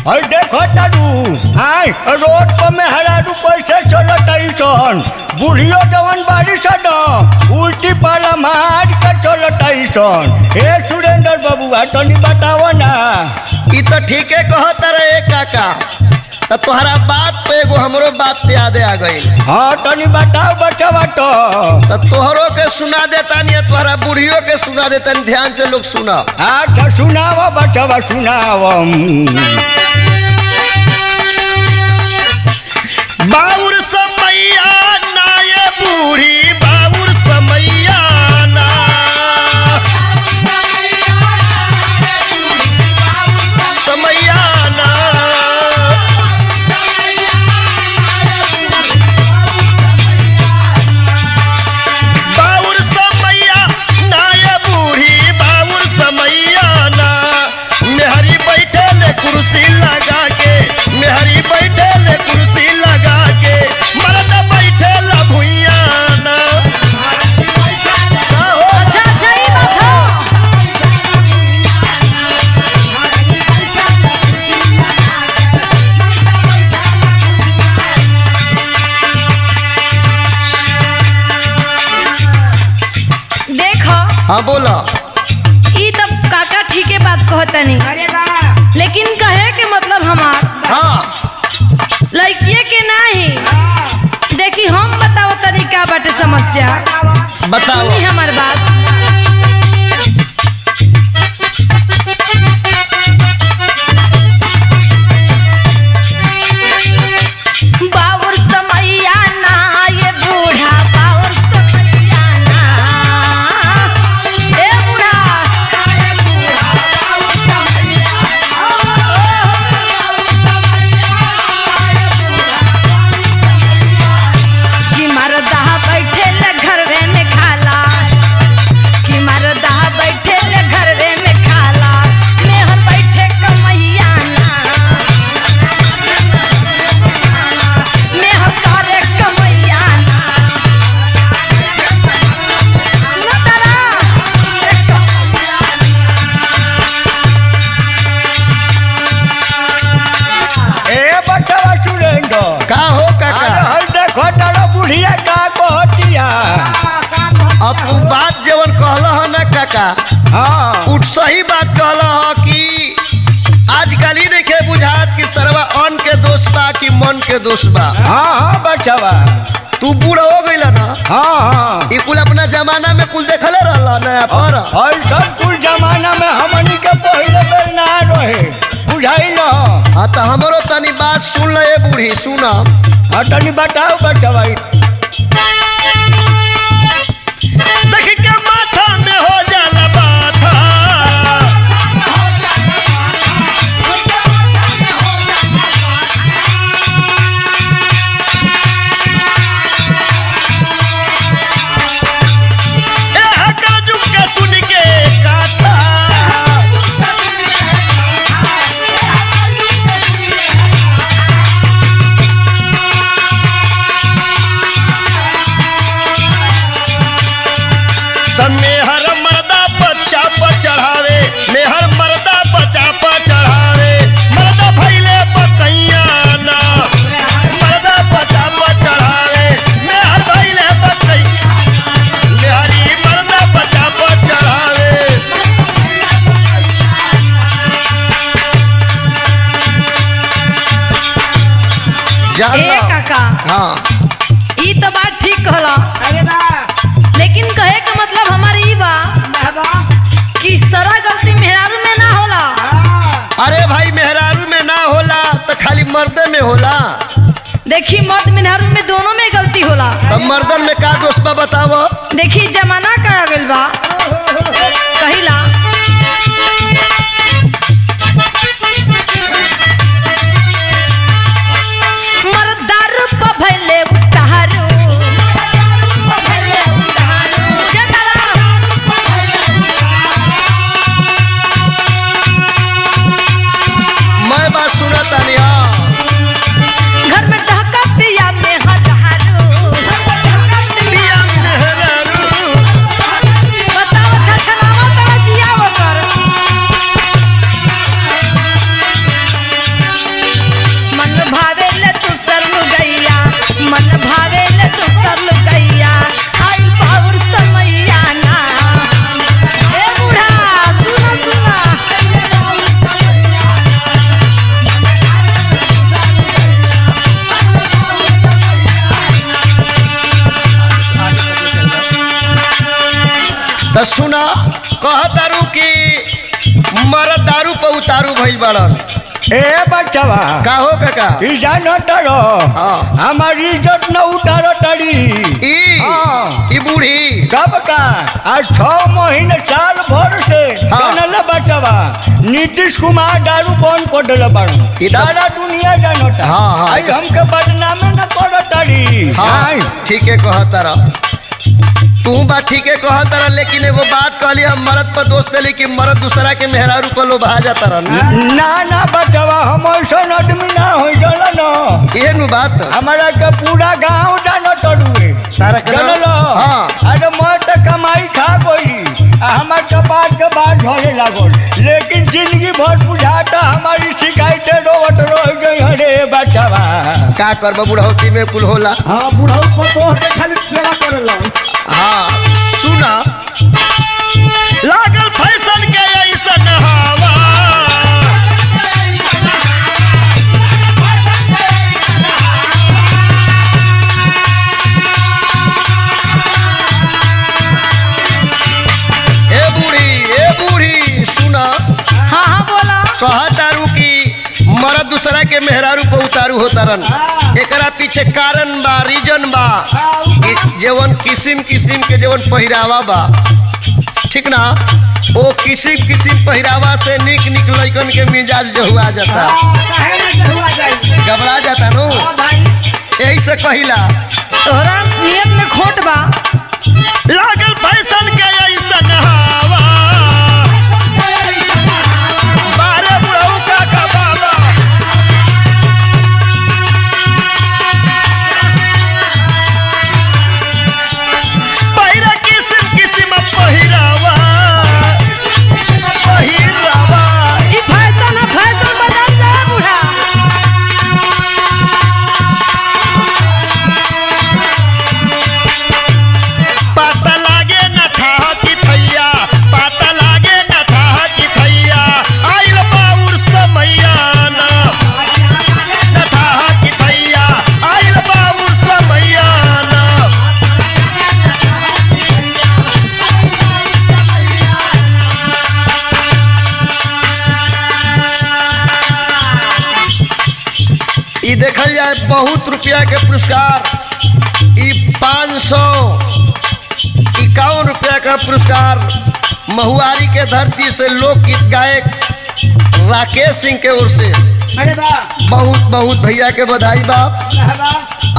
और देखो तारू आय रोड पर में हरारू कैसे चलत सन बुढ़ियो जवन बाड़ी सन उल्टी पाला मार के चलत सन हे सुरेंद्र बबुआ तनी बताओ ना ई तो ठीके कहत रहे काका तो तोहरा बात पे एगो हमरो बात याद आ गई हाँ तनी बताओ बचवा तो तो तोहरो के सुना देता नहीं तोहरा बुढ़ियो के सुना देता ध्यान से लोग सुना अच्छा सुनाओ बचवा सुनाओ बाउर समैया ना ये बूढ़ी बाउर समैया ना समैया ना बाउर समैया ना ये बूढ़ी बाउर समैया ना मेहरी बैठे ले कुर्सी लगा के मेहरी बैठे ले कुर्सी लगा के मर्द बैठे ला भुइया ना का हो? अच्छा अच्छा ई बात हो देखो हाँ बोला ई तब काका ठीके बात कहतनी लेकिन कहे के मतलब हमार हाँ लड़किए के नहीं देखी हम बताओ तनी का बाटे समस्या बताओ सुनी हमार बात बाउर समैया ना ये बूढ़ा बाउर समैया ना ए बूढ़ा कि मरदा बैठे ले घरवे में खाला कि मरदा बैठे ले घरवे में खाला मेहर बैठे कमैया ना मेहर करे कमैया ना न तारा ए बचवा सुरेंद्र का हो काका हर देखो तारा बुढ़िया का कहतिया अब तू बात जवन कहला है ना काका हाँ उठ सही बात कहला है कि आजकल ही देखे बुझात कि सरवा अन्न के दोष बा कि मन के दोष बा हाँ हाँ बचवा तू बूढ़ हो गईला ना हाँ हाँ ई कुल अपना जमाना में कुल देखले रहला ना पर और सब कुछ जमाना में हमनी के पहले बेर ना रहे बुझाई न हाँ तो हमरो तनी बात सुन ले ए बूढ़ी सुन हाँ तनी बताओ बचवा देख के माथा में हो जाला बाथा एह काजू के सुन के काथा त मेहर मर्दा बच्चा पर चढ़ावे मेहर मर्दा बच्चा पर चढ़ावे मर्दा भैले बकैया ना मर्दा बच्चा पर चढ़ावे मेहर भैले बकैया मेहरी मर्दा बच्चा पर चढ़ावे जान ए लो। काका हाँ ई तो बात ठीक कहला लेकिन कहे के मतलब हमार ई बा कि सारा गलती मेहरारू में ना होला अरे भाई मेहरारू में ना होला तो खाली मर्दे में होला देखी मर्द मेहरारू में दोनों में गलती होला तब मर्दन में का दोष बा बतावो देखी जमाना का आ गइल बा कहिला मर्दारू प भइले उतारू जगला मैं बात सुना तानी हाँ घर में ढका पिया में हजारू पिया मेहरारू बताओ छछनावा तोरा जियाव कर तो सुना कह दारू की मरद दारू पर उतारू भइल बड़न ए बच्चवा का हो काका ई जानो तरो हाँ। हमारी इज्जत न उतारो तड़ी ई हाँ। ई बूढ़ी कब का आज छह महीने साल भर से हाँ। जानल बच्चवा नीतीश कुमार दारू बंद कर दिल बाड़ू ई तो- सारा दुनिया जानता हाँ, हाँ, आई ई तो- हमके बदनामे न करो तड़ी हाँ ठीक है कह तारा तू बात ठीक है कह तारा लेकिन एगो बात कहली हम मरद पर दोष दिली कि मरद दूसरा के मेहरारू पर लोभा जाता रहन ना ना बच्चवा हम ऐसा आदमी ना हो चलो न ये नु बात हमारा के पूरा गांव जानो तड़ुए तारा के चलो नाम- लो हाँ। अरे मैं तो कमाई खा गई हमार कपाट के बाद झड़े लागल लेकिन जिंदगी भर बुझाता हमारी शिकायतें रोवत रह गई अरे बच्चवा का करब बुढ़ौती में कुल होला हाँ बुढ़ऊ पतोह के खाली सेवा करेला हाँ सुना लागल फैशन के ऐसन हवा ए बूढ़ी ए बूढ़ी सुना हाँ हाँ बोला कहा तारू की मरद दूसरा के मेहरारू पर उतारू होतारन एकरा पीछे कारण बा रीजन बा कि जेवन किसिम किसिम के जेवन पहिरावा बा ठीक ना ओ किसिम किसिम पहिरावा से निक निक लइकन के मिजाज जहुआ जाता काहे ना जहुआ जाई घबरा जाता नु हाँ भाई यही से कहिला तोहरा नियत में खोट बा लागल फैशन के ऐसन हवा बारे बुढ़ऊ का का बाबा पहिरा किसिम किसिम पहिरावा पहिरावा ई फैशन है फैशन बदल जा बूढ़ा पाता लागे न था कि थैया पाता लागे न था कि थैया आइल बाउर समैया न न था कि थैया आइल बाउर समैया न ई देखल जाए बहुत रुपया के पुरस्कार ई पाँच सौ इक्यावन रुपया का पुरस्कार महुआरी के धरती से लोकगीत गायक राकेश सिंह के ओर से अरे वाह बहुत बहुत भैया के बधाई बाप रहबा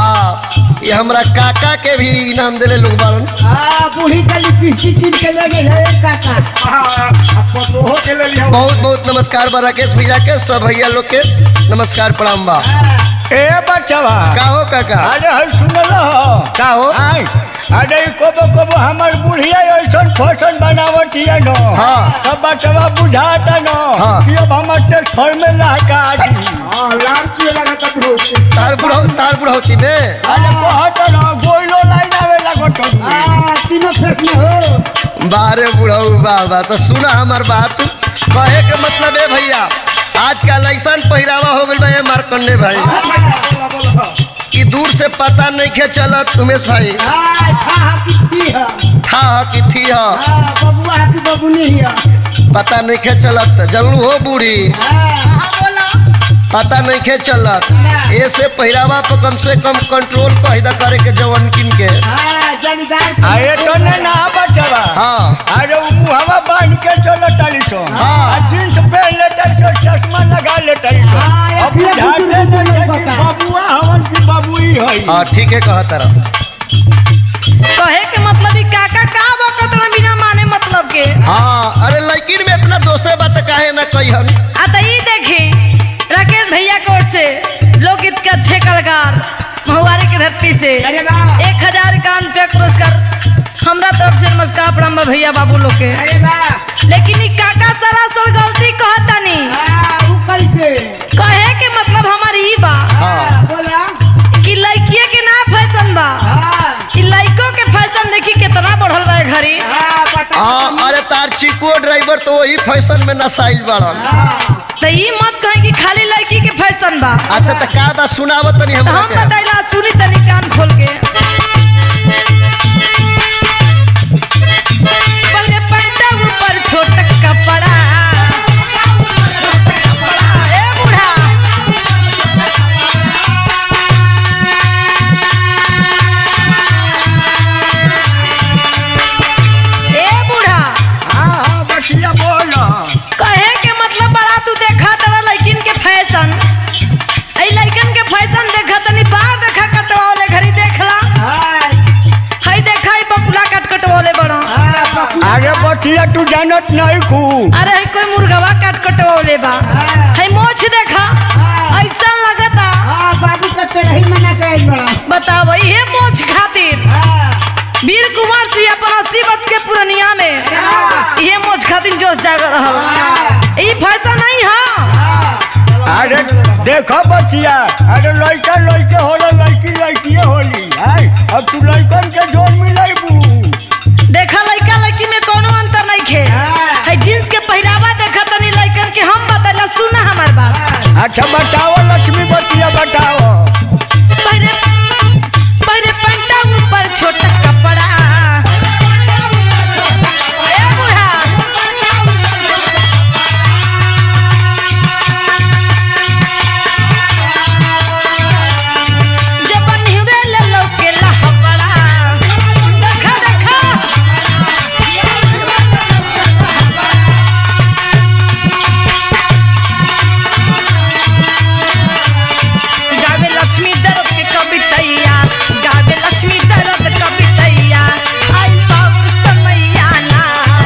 आ ये हमरा काका के भी इनाम दिले लोग बारन हाँ बूढ़ी का लिपस्टिक कीन के ले गई है एक काका हाँ अब पतोहो के ले लिया बहुत बहुत नमस्कार बा राकेश भैया के सब भैया लोग के नमस्कार प्रणाम बा ए बच्चवा का हो काका अरे हर सुनल हो का हो आई अरे कबो कबो हमार बुढ़िया ऐसा फैशन बनावत हिया न हाँ। तब बच्चवा बुझाता न हाँ। कि अब हमार ट्रांसफर में लहका दी हाँ लाल चुए लगा तब रोक तार बुढ़ौ तार बुढ़ौती में अरे कहत न गोइलो लाइन आवे लागत हउए। हाँ तीनों फेस में हो बारे बुढ़ऊ बाबा तो सुना हमार बात कहे के मतलब है भैया आजकल ऐसा पहिरावा हो गइल बा ये मारकंडे भाई बोला बोला कि दूर से पता नहीं के चलत उमेश भाई हाँ खा हाथी थी है था ह कि थी ह हाँ बबुआ हाथी बबुनी है पता नहीं के चलत जरूर हो बूढ़ी हाँ हाँ बोला पता नहीं के चलत ऐसे पहिरावा पर कम से कम कंट्रोल पैदा करे के जवन किन के हाँ जमींदार आए तो न ना बचवा हाँ अरे उ मुहवा बांध के चलो ताली सो हाँ। आ जींस पहन ले ताली सो चश्मा लगा ले ताली सो हाँ, ये अब फिर बुझाते बुजुर्ग तो नहीं नहीं कि पता। बबुआ हवन की बबुई है हाँ ठीक है कहा तरह कहे के मतलब ई काका का बकत ना बिना माने मतलब के हाँ अरे लड़किन में इतना दोषे बात काहे ना कहन आ तो ई देखी राकेश भैया की ओर से लोकगीत के अच्छे कलाकार महुआरी की धरती से अरे वाह एक हजार कान पे पुरस्कार हमरा तरफ से नमस्कार प्रणाम बा भैया बाबू लोग के अरे वाह लेकिन ई काका सरासर गलती कहतानी हाँ वो कैसे कहे के मतलब हमार ई बा हाँ बोला कि लड़किए के ना फैशन बा हाँ कि लड़कों के फैशन देखी कितना बढ़ल बा ए घड़ी हाँ बता हाँ अरे तार चिको ड्राइवर तो वही फैशन में नसाइल बाड़न हाँ तो ई मत कहे कि खाली लड़की के फैशन बा अच्छा तो का बा सुनावत तनी तो हमरा हम के बताइला सुनी तनी कान खोल के पहले तू जानत नहीं खू अरे है कोई मुर्गवा काट कटवले बा है मोछ देखा ऐसा लगता हाँ बाबू का तेरा ही मना कर बड़ा बताओ ये मोछ खातिर हाँ वीर कुमार सिंह अपन अस्सी वर्ष के पुरनिया में ये मोछ खातिर जोश जाग रहा ई फैसा नहीं है अरे देखो बचिया अरे लड़का लड़के होला लड़की लड़की होली है अब तू लड़कन के जोर मिलाइबू देखा लड़का लड़की में कोनो अंतर नहीं खे है जींस के पहरावा देखा तनी लड़कन के हम बतला सुना हमार बात अच्छा बताओ लक्ष्मी बचिया बताओ पहले पहले पंटा ऊपर छोटा कपड़ा ए बूढ़ा जब निहुरे ले लो के लहबड़ा देखा देखा गावे लक्ष्मी दर्द के कवितैया गावे लक्ष्मी दर्द कवितैया आई बाबू समैया ना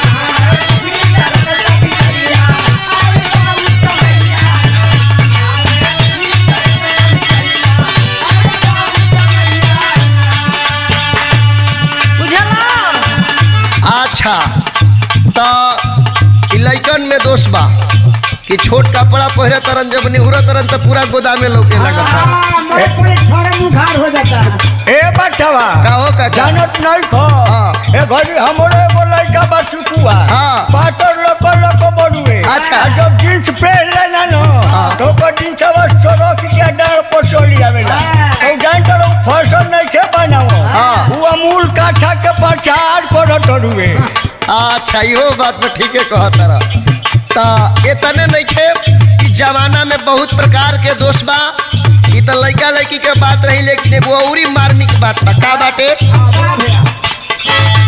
बुझला अच्छा तो इ लइकन में दोष बा कि छोट कपड़ा पहिरे तरन जब निहुरा तरन तो पूरा गोदामे लौके लगता हाँ मोरे पूरे छोड़ा मुखार हो जाता है ए बचवा का हो का जानत नहीं खो हाँ। ए घड़ी हमरो एगो लड़का बा चुकुआ हाँ। पाटर लको लको बड़ुए अच्छा। आ जब जींस पहन लेना नो हाँ। तो को जींस अब सड़क के डाल पर चली आवेला हाँ। तो जान तो फैशन नहीं के बनाओ हाँ। वो अमूल काठा के प्रचार करत रुए अच्छा इहो बात में ठीके कहत रह ता इतने नहीं खे कि जमाना में बहुत प्रकार के दोष बा ई तो लड़का लड़की के बात रही लेकिन एगो औरी मार्मिक बात बा का बाटे हाँ बड़ा भैया